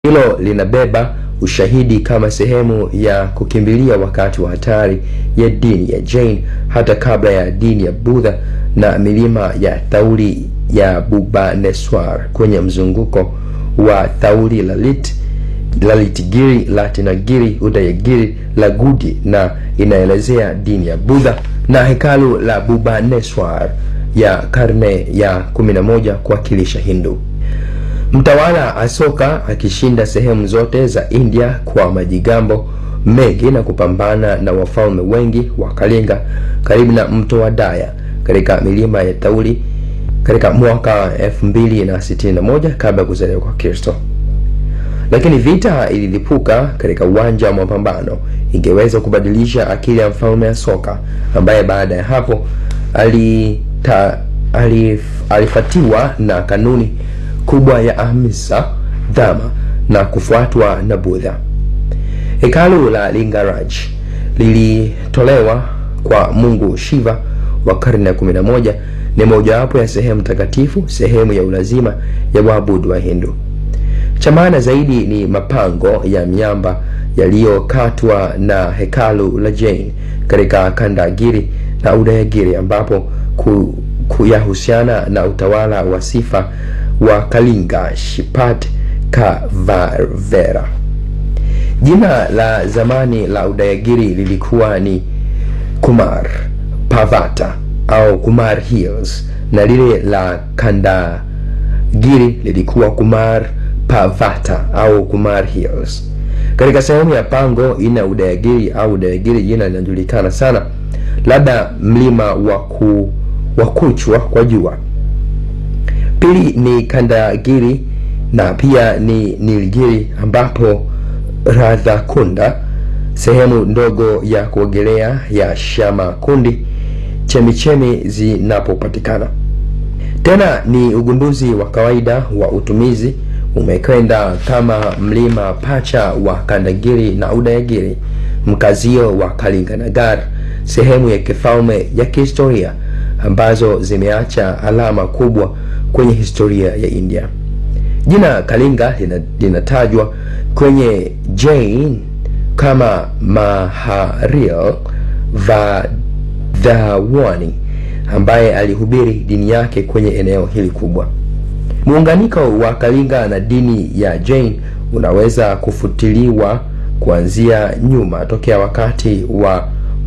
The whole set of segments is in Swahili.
hilo linabeba ushahidi kama sehemu ya kukimbilia wakati wa hatari ya dini ya Jain hata kabla ya dini ya Buddha na milima ya Thauri ya Bhubaneswar kwenye mzunguko wa Thauri Lalit, Lalitgiri, Latinagiri, Udayagiri, Lagudi na inaelezea dini ya Buddha na hekalu la Bhubaneswar ya karne ya 11 kuwakilisha Hindu. Mtawala Asoka akishinda sehemu zote za India kwa majigambo mengi na kupambana na wafalme wengi wa Kalinga karibu na mto wa Daya katika milima ya Thauri katika mwaka 2061 kabla ya kuzaliwa kwa Kristo. Lakini vita ililipuka katika uwanja wa mapambano, ingeweza kubadilisha akili ya mfalme Asoka ambaye baada ya hapo alita, alif, alifatiwa na kanuni kubwa ya ahimsa dhama na kufuatwa na Buddha. Hekalu la Lingaraj lilitolewa kwa Mungu Shiva wa karne ya 11 ni mojawapo ya sehemu takatifu, sehemu ya ulazima ya waabudu wa Hindu. Cha maana zaidi ni mapango ya miamba yaliyokatwa na hekalu la Jain katika Kandagiri na Udayagiri ambapo ku, kuyahusiana na utawala wa sifa wa Kalinga Shipat Kavarvera. Jina la zamani la Udayagiri lilikuwa ni Kumar Pavata au Kumar Hills na lile la Kandagiri lilikuwa Kumar Pavata au Kumar Hills. Katika sehemu ya pango ina Udayagiri au Udayagiri, jina linajulikana sana, labda mlima wa kuchwa kwa jua. Pili ni Kandagiri na pia ni Nilgiri ambapo Radhakunda, sehemu ndogo ya kuogelea ya Shamakundi, chemichemi zinapopatikana. Tena ni ugunduzi wa kawaida wa utumizi umekwenda kama mlima pacha wa Kandagiri na Udayagiri, mkazio wa Kalinganagar, sehemu ya kifalme ya kihistoria ambazo zimeacha alama kubwa kwenye historia ya India. Jina Kalinga linatajwa kwenye Jain kama Maharil Vadhavani ambaye alihubiri dini yake kwenye eneo hili kubwa. Muunganiko wa Kalinga na dini ya Jain unaweza kufutiliwa kuanzia nyuma tokea wakati wa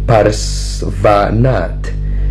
Parsvanath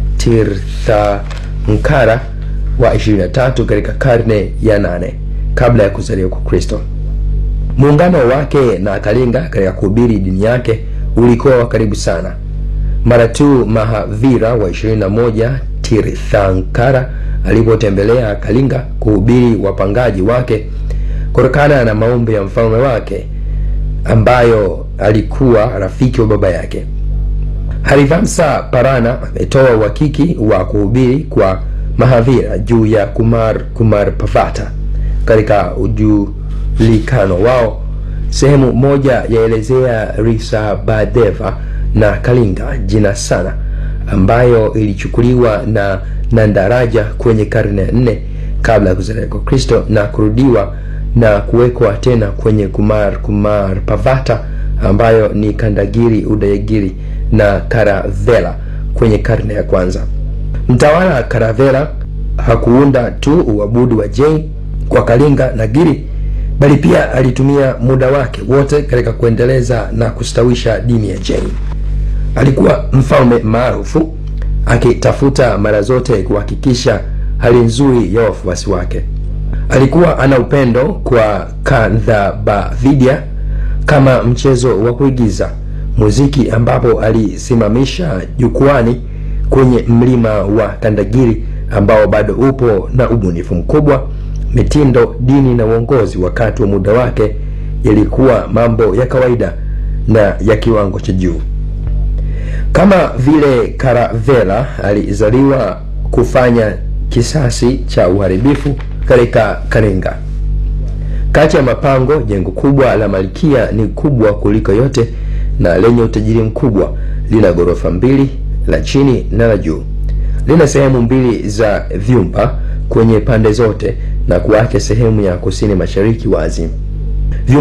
Tirthankara wa 23 katika karne ya nane kabla ya kuzaliwa kwa Kristo. Muungano wake na Kalinga katika kuhubiri dini yake ulikuwa wa karibu sana. Mara tu Mahavira wa 21 Tirthankara alipotembelea Kalinga kuhubiri wapangaji wake kutokana na maombi ya mfalme wake ambayo alikuwa rafiki wa baba yake. Harivamsa Parana ametoa uhakiki wa kuhubiri kwa Mahavira juu ya Kumar Kumar Pavata katika ujulikano wao. Sehemu moja yaelezea Risabhadeva na Kalinga jina sana, ambayo ilichukuliwa na Nandaraja kwenye karne ya nne kabla ya kuzaliwa kwa Kristo na kurudiwa na kuwekwa tena kwenye Kumar Kumar Pavata ambayo ni Kandagiri, Udayagiri na Karavela kwenye karne ya kwanza. Mtawala Karavela hakuunda tu uabudu wa Jain kwa Kalinga na Giri, bali pia alitumia muda wake wote katika kuendeleza na kustawisha dini ya Jain. Alikuwa mfalme maarufu akitafuta mara zote kuhakikisha hali nzuri ya wafuasi wake. Alikuwa ana upendo kwa Kandhabavidya kama mchezo wa kuigiza muziki, ambapo alisimamisha jukwani kwenye mlima wa Kandagiri ambao bado upo na ubunifu mkubwa. Mitindo, dini na uongozi wakati wa muda wake yalikuwa mambo ya kawaida na ya kiwango cha juu. Kama vile Karavela alizaliwa kufanya kisasi cha uharibifu katika Kalinga. Kati ya mapango, jengo kubwa la Malkia ni kubwa kuliko yote na lenye utajiri mkubwa. Lina ghorofa mbili, la chini na la juu. Lina sehemu mbili za vyumba kwenye pande zote na kuacha sehemu ya kusini mashariki wazi. Vyumba